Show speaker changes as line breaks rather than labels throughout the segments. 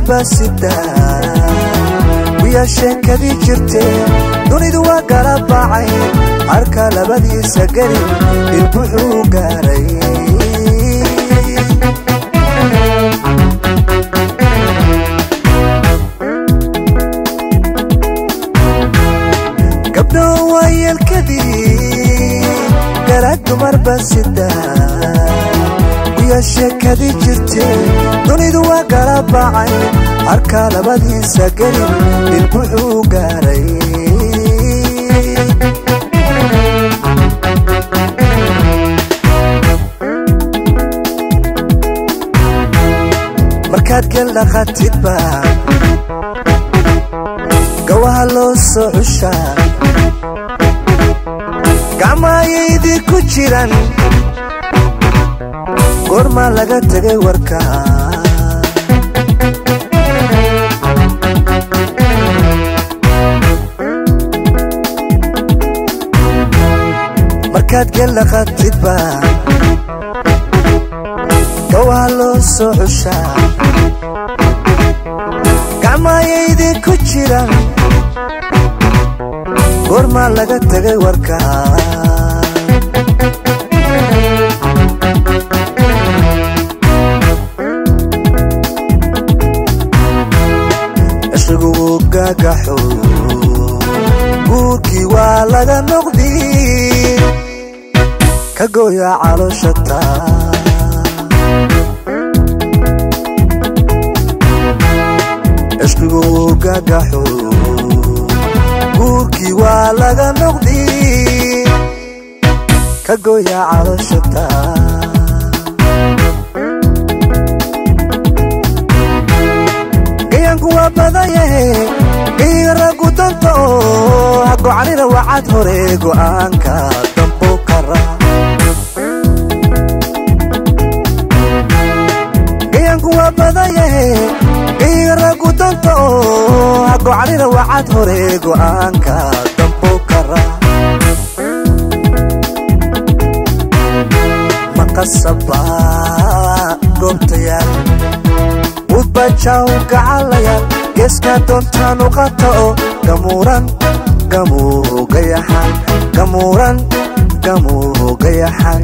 baa sidaa wiyaa sheekadii jirtee dunidu waa gala baacay harka labadiisa geli ilbuxuu gaaray gabdho waa yeelkadii garaad dumar baa sidaa wiyaa sheekadii jirtee dunidu waa gala baacay harka labadiisa geli ilbuxuu gaaray markaad gel dhaqatidba gawaha loo soo cushaa gacmaayaydii ku jiran goormaa laga tegay warka markaad gel dhaqatidba gawaha loo soo cushaa gacmaayaydii ku jiran goormaa laga tegay warka cishrigu wuu gaagaxo guurkii waa laga noqdi ka gooya calooshata cishrigu wuu gaagaxo guurkii waa laga noqdi ka gooya calooshata gayanku waa badayahe gayiga raggu danta oo hagocanina wacad hore go'aanka dambo kara gayanku waa badayahe gayiga raggu danta oo hagocanina wacad hore go'aanka dambo kara maqasaba goobtayaal udbajaw gacalayaal geeska doontaan u qata oo gamuuran gamuu gayaxan gamuuran gamuu gayaxan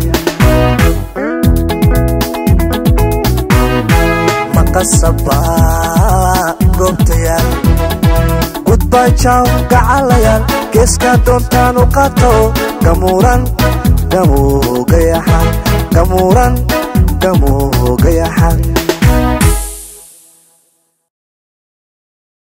maqasaba goobtayaal gudbajaw gacalayaal geeska doontaan u qata oo gamuuran gamuu gayaxan gamuuran gamuu gayaxan